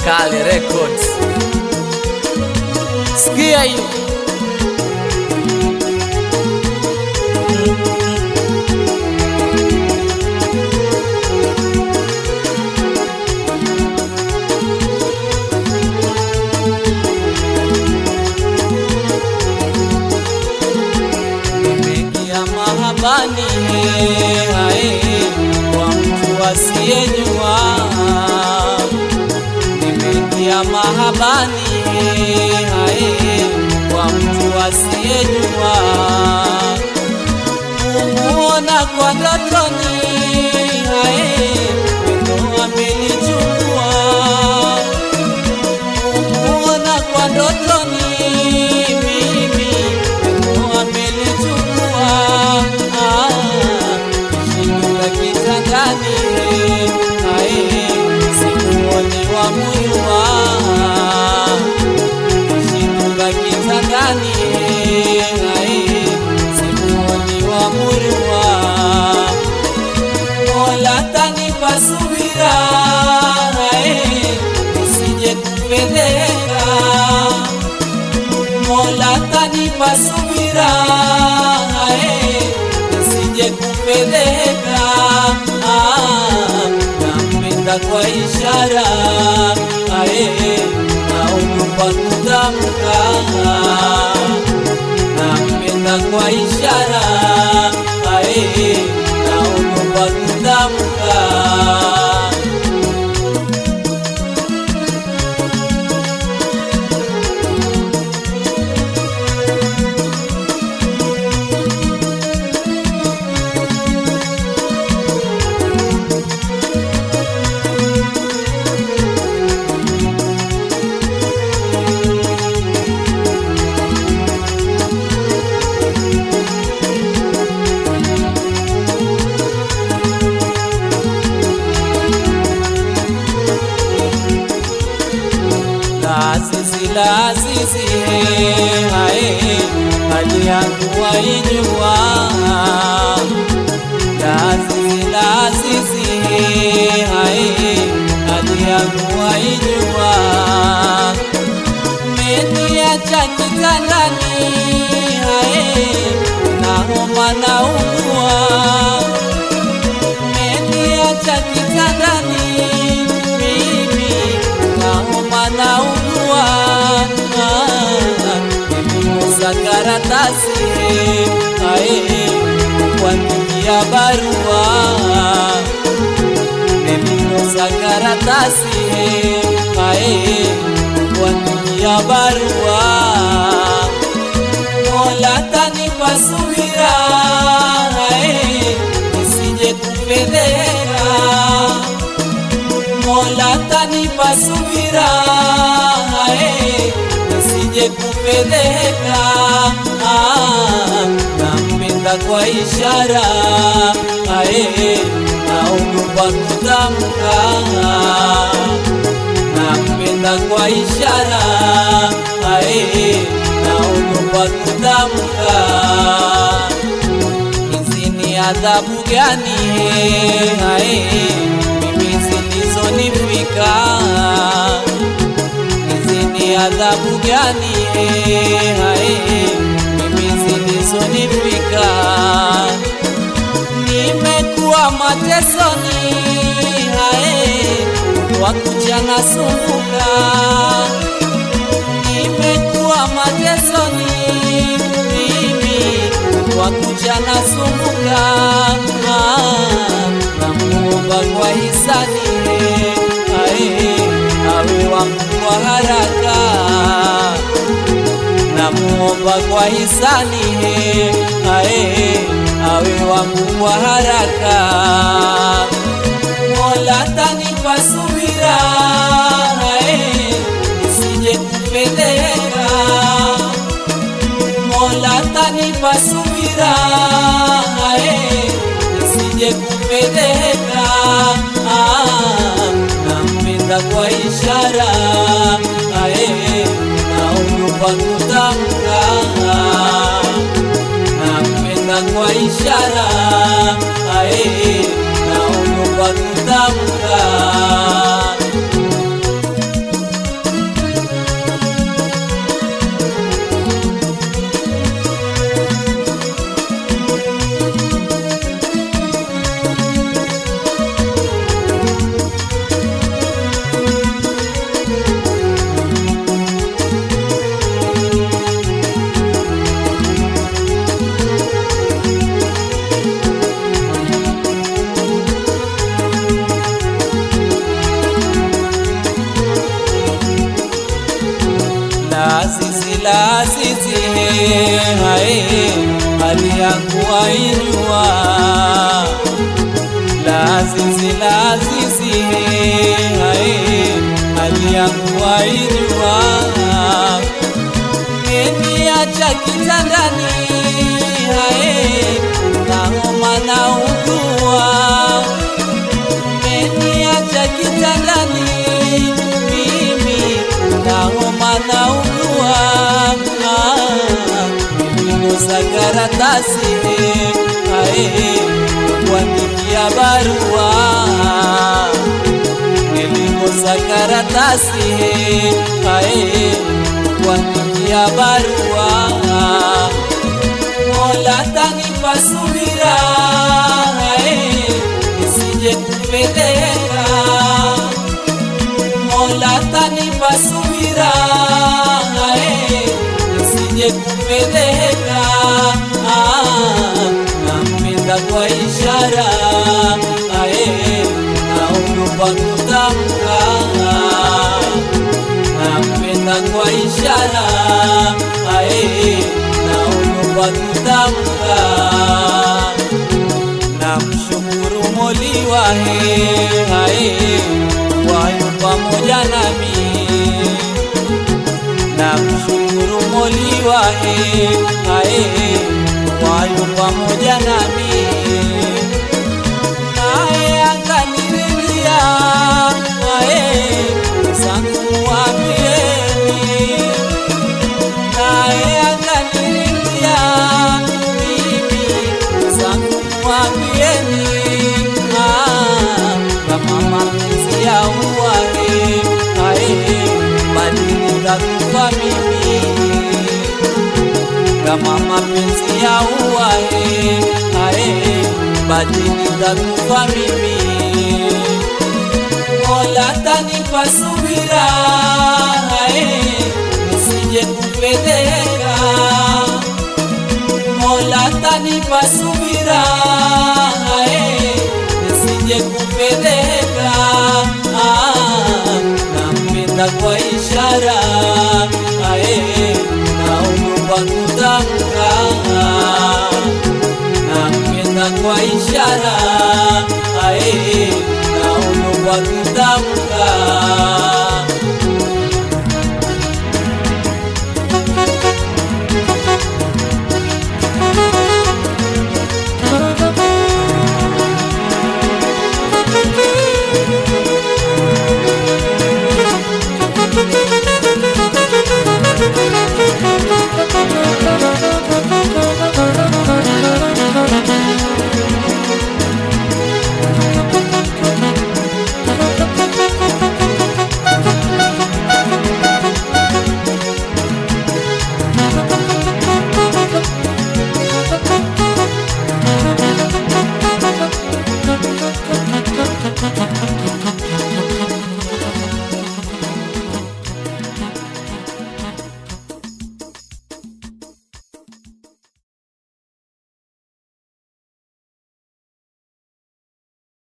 Kale Records. Sikia hiyo. Nimeingia mahabani hae, kwa mtu asiyejua. Nimeingia mahabani hae, kwa mtu asiyejua. Kumuona kwa ndotoni hae, wendo amenichukua. Kumuona kwa ndotoni mimi wendo amenichukua. Ah, Nishinduka kitandani hae, sikuoni wa muyua Nishinduka kitandani hae, sikuoni wa muyua Mola tanipa subira hae, nisije kupendeka Mola tanipa subira hae, nisije kupendeka. Ah, nampenda kwa ishara hae, naogopa kutamka. Nampenda kwa ishara hae, naogopa kutamka. Lazizi lazizi hae, hali yangu waijua. Lazizi lazizi hae, hali yangu waijua. Meniacha kitandani hae, nahoma naugua Umeniacha kitandani mimi nauma naugua, nimekosa karatasi ae kuandikia barua, nimekosa karatasi ae kuandikia barua Mola tanipa subira hae, nisije kupendeka. Mola tanipa subira hae, nisije kupendeka. Ah, nampenda kwa ishara hae, naogopa kutamka nampenda kwa ishara ae, naogopa kutamka. Hizi ni adhabu gani ae, mimi zilizonifika? Hizi ni adhabu gani ae, mimi zilizonifika? nimekuwa matesoni hae, kwa kucha nasumbuka. Nimekuwa matesoni mimi, kwa kucha nasumbuka. Ah, Namuomba kwa hisani hae, awe wangu kwa haraka namuomba kwa hisani he, ae awe wangu kwa haraka. Mola tanipa subira ae, nisije kupendeka. Mola tanipa subira ae, nisije kupendeka. Ah, nampenda kwa ishara ae, naogopa kutamka nampenda kwa ishara ae, naogopa kutamka Lazizi lazizi hae hali yangu waijua Lazizi lazizi hae hali yangu waijua Keniacha kitandani hae nahoma na ugua Keniacha kitandani mimi nahoma na ugua Nilikosa karatasi hae kuandikia barua Nilikosa karatasi hae kuandikia barua Mola tanipa subira hae nisije kupeleka Mola tanipa subira hae nisije kupeleka ah, nampenda kwa ishara hae naogopa kutamka nampenda kwa ishara ae naogopa kutamka namshukuru moliwahe ae wayo pamoja nami namshukuru moliwahe ae wayo pamoja nami naye akaniridhia ae zangu wapieni naye akaniridhia mimi zangu wapieni Ah, kama mapenzi ya uwae ae badili takufa mimi kama mapenzi ya uwae ae badili takufa mimi Mola tanipa subira ae nisije kupeleka Mola tanipa subira ae nisije kupeleka ah, nampenda kwa ishara ae naogopa kutamka nampenda kwa ishara ae naogopa kutamka